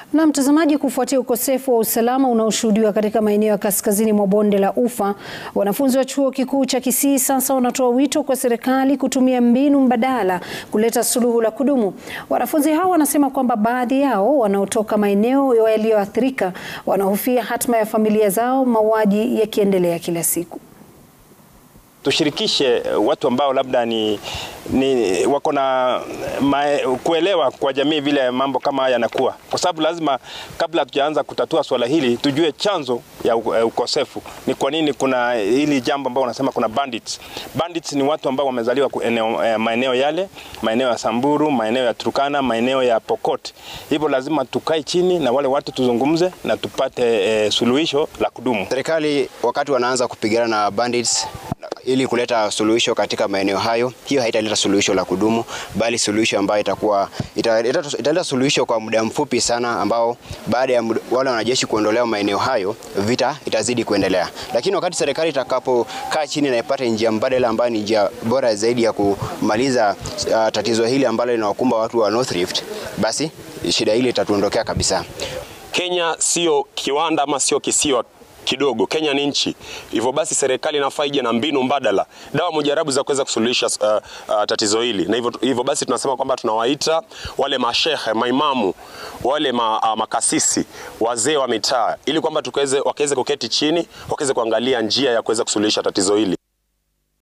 Na mtazamaji, kufuatia ukosefu wa usalama unaoshuhudiwa katika maeneo ya kaskazini mwa bonde la Ufa, wanafunzi wa chuo kikuu cha Kisii sasa wanatoa wito kwa serikali kutumia mbinu mbadala kuleta suluhu la kudumu. Wanafunzi hao wanasema kwamba baadhi yao wanaotoka maeneo yaliyoathirika wanahofia hatma ya familia zao, mauaji yakiendelea kila siku. Tushirikishe watu ambao labda ni, ni wako na kuelewa kwa jamii vile mambo kama haya yanakuwa, kwa sababu lazima kabla hatujaanza kutatua swala hili tujue chanzo ya ukosefu ni kwa nini kuna hili jambo ambao wanasema kuna bandits. Bandits ni watu ambao wamezaliwa eneo, maeneo yale, maeneo ya Samburu, maeneo ya Turkana, maeneo ya Pokot. Hivyo lazima tukae chini na wale watu tuzungumze na tupate eh, suluhisho la kudumu. Serikali wakati wanaanza kupigana na bandits ili kuleta suluhisho katika maeneo hayo, hiyo haitaleta suluhisho la kudumu, bali suluhisho ambayo itakuwa italeta ita suluhisho kwa muda mfupi sana, ambao baada ya muda, wale wanajeshi kuondolewa maeneo hayo, vita itazidi kuendelea. Lakini wakati serikali itakapokaa chini na ipate njia mbadala ambayo ni njia bora zaidi ya kumaliza uh, tatizo hili ambalo linawakumba watu wa North Rift, basi shida hili itatuondokea kabisa. Kenya sio kiwanda ama sio kisiwa kidogo. Kenya ni nchi, hivyo basi serikali inafaa ije na mbinu mbadala, dawa mujarabu za kuweza kusuluhisha uh, uh, tatizo hili, na hivyo, hivyo basi tunasema kwamba tunawaita wale mashehe, maimamu, wale ma, uh, makasisi, wazee wa mitaa, ili kwamba tukaweze wakaweze kuketi chini, wakaweze kuangalia njia ya kuweza kusuluhisha tatizo hili.